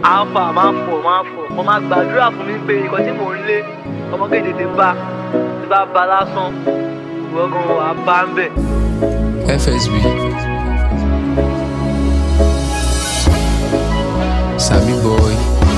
alpha máa fọ̀ máa fọ̀ mo máa gbàdúrà fún mi pé nǹkan tí mò ń lé ọmọ kéde ti bá ti bá ba lásán ìwọ́gàn wà bá ń bẹ̀. FSB. Sabi boy.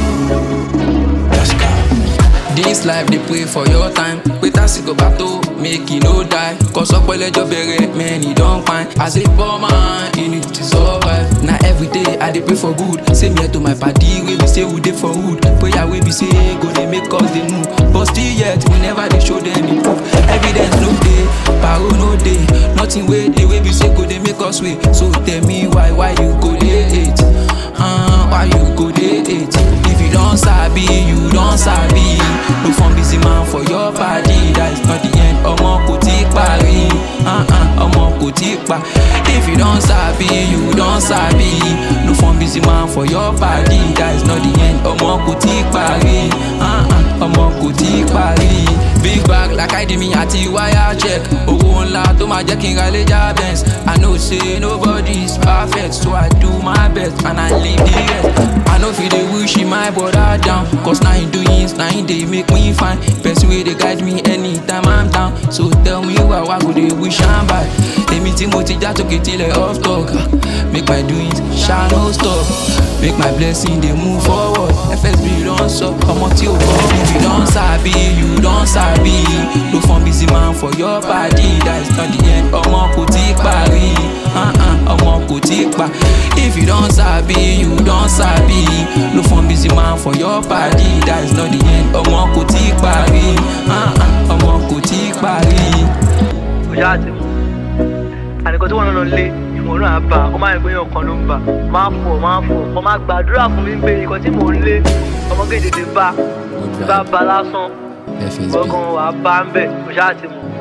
This life dey pray for your time. Pé tásìkò bá tó, make e no die. Cause ọpẹlẹjọ bẹ̀rẹ̀, many don pine. As a poor man, you need to survive. Na everyday I dey pray for good. Same here to my padi wey be say we dey for hood. Prayer wey be say go dey make us dey move. But still yet, we never dey show dem improve. Evidence no dey, paro no dey. Nothing wey dey wey be say go dey make us wait. So tell me why, why you go dey hate? Uh, why you go dey hate? If you don sabi, you don sabi. No form busy man for your body. That is not the end. Ọmọ kò tí parí. Uh-uh, ọmọ kò tí pa. If you don sabi, you don sabi. No form busy man for your body. That is not the end. Ọmọ kò tí parí. Uh-uh, ọmọ kò tí parí. Big bag like Idimi àti wire check. Owó ńlá tó máa jẹ́ kí n ra lẹ́jà Benz. I know say nobody is perfect so I do my best and I leave the rest. I no fit dey wish my brother down cause na him doings na him dey make me fine. Person wey dey guide me anytime I'm down. So tell me why why go dey wish am bad. Èmi tí mo ti já sókè tilẹ̀ off talk. Make my doings shine no stop. Make my blessing dey move forward. FSB don sọ ọmọ tí ò kọ́. If you don sabi, you don sabi. No form busy man for your body. That is not the end. Ọmọ kò tí parí. Uh-uh, ọmọ kò tí pa. If you don sabi, you don sabi. No form busy man for your body. That is not the end. Ọmọ kò tí parí. Uh-uh, ọmọ kò tí parí. ọjà àti mu àníkan tí wọn lọ lé ìwọ̀n náà bá ọ máa ń gbé yàn kan ló ń bà máa fọ̀ máa fọ̀ ọ máa gbàdúrà fún mi pé nǹkan tí mò ń lé ọmọ kéde ti bá ti bá ba lásán FSB. ìwọ́gàn wà bá ń bẹ̀ ọjà àti mu.